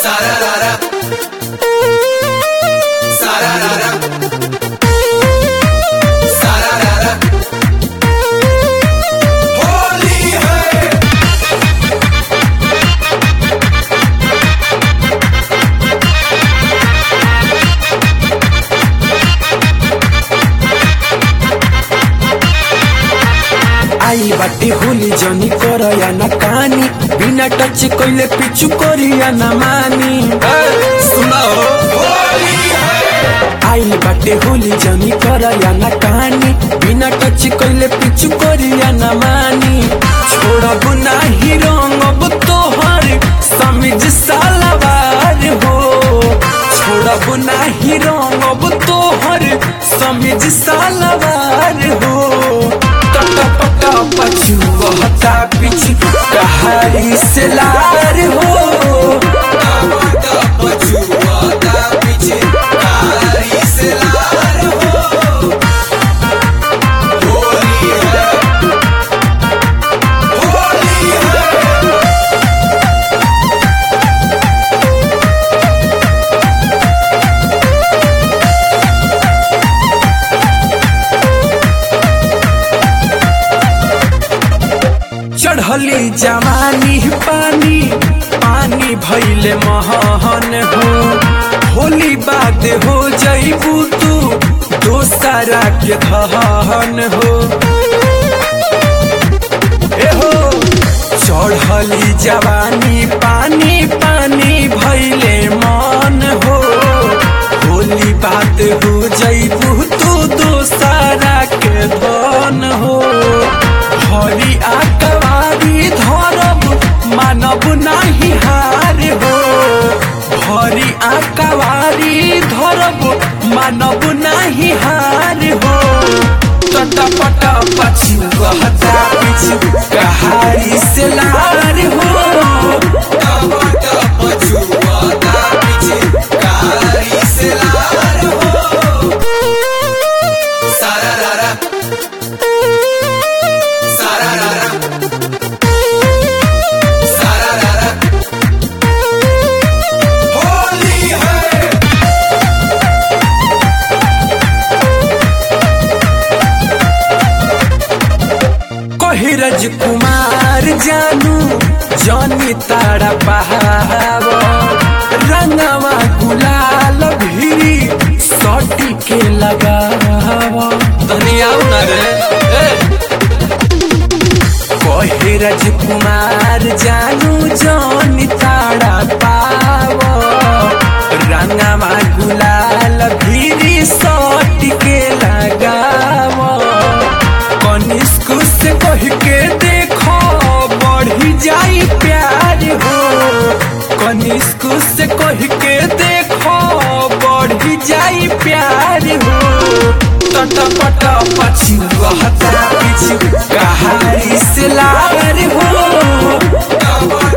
Sararara. Sararara. Sararara. Holi है आई बाटे होली जनी करया न कानी बिना टच कइले पिछु करिया न मानी सुनाओ होली है आई बाटे होली जनी करया न कानी बिना टच कइले पिछु करिया न मानी छोड़ब नाही रंगब तोहर समिज सालवार हो छोड़ब नाही रंगब तोहर समिज सालवार हो टटा पटा पछु बहता पिछु कहारी से लार हो टमाटा पछुआता पीछे कारी से लार हो होली है होली है चढ़ली जवानी पानी पानी भैले महन हो होली बाद हो जईबू तू दोसरा के धहन हो ए हो चढ़ली जवानी पानी पानी भैले मन हो होली बात हो जईबू तू दोसरा के धन हो हरी आकवारी धरब मानब नाही हार हो हरी आकवारी धरब मानब नाही हार हो टटपट पछु गहता पिछु कहारी से लार हो टमाटा पछुआता पीछे कारी से लार हो सारारारा सारारारा सारारारा होली है कहिरज कुमार जानू जनी तारा बहाव रंगवा गुलाल भिरी सटी के लगाव दुनिया न रे कहिरज कुमार जानू जनी तारा पाव रंगवा गुलाल भिरी सटी के लगाव कनिष्क से कह के देखो बढ़ी जाई प्यार हो कनिष्क से कह के देखो बढ़ी जाई प्यार हो टटपट पछु हता पिछु कहारी से लार हो टमाटा